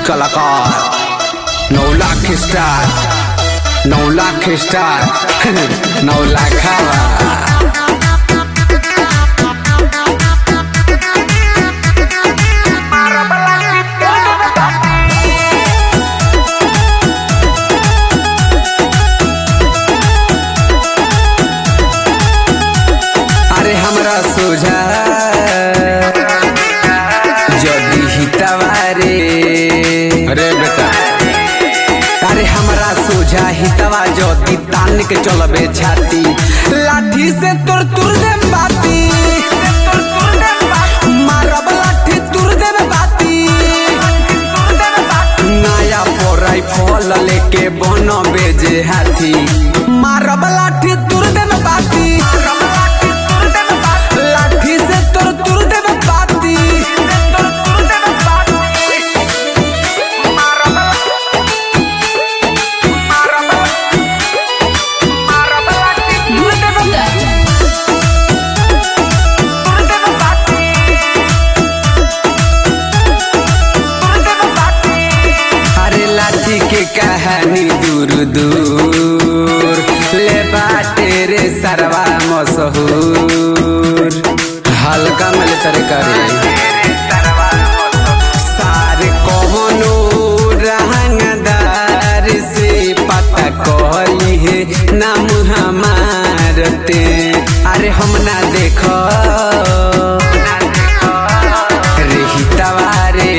कलाकार नौ लाख स्टार नौ लाख स्टार नौ लाख अरे हमरा सोझा जदी हितवारे अरे बेटा अरे हमरा सोझा हितवा जदी तान के चलबे छाती लाठी से तोर तुर दे बाती मारब लाठी तुर दे बाती नया पोराई फल लेके बन बेजे हाथी मारब लाठी तुर दे बाती लाठी से तोर तुर दे बाती अरे लाठी के कहानी दूर दूर ले बाटे रे सरवा मशहूर हल्का में ले तरे करे सारे कौनो रहंगदार से पता कहली है नाम हमारते अरे हम ना देखो रे हितवारे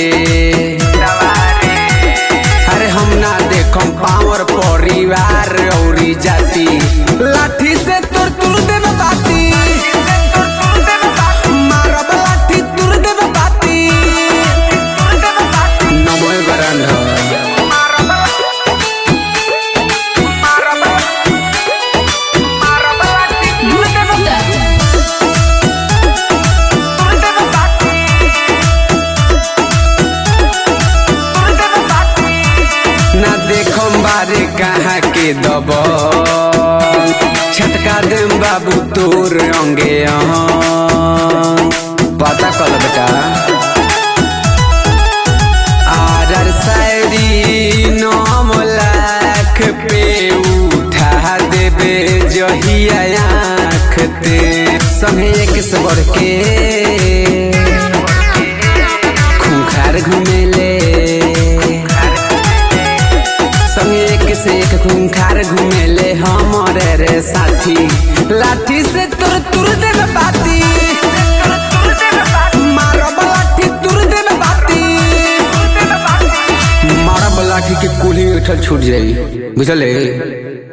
अरे हम ना देखम पावर परिवार औरी जाति लाठी से तोर तुर देब बाती मारब लाठी तुर देब बाती नमो गरंध ना देखम बारे कहाँ के दब छटका देम बाबू तोर अंगे अहं। पता कल बेटा आर शायरी नौ लाख पे उठा देबे जहिया आँख ते संगे एक से बढ़ के खूंखार घुमेले संगे एक से एक खूंखार घुमेले हमरे रे साथी लाठी से तुर तुर देवे बाती मारब लाठी तुर देवे बाती मारब लाठी के कुल्ही उठल छूट जाई बुझले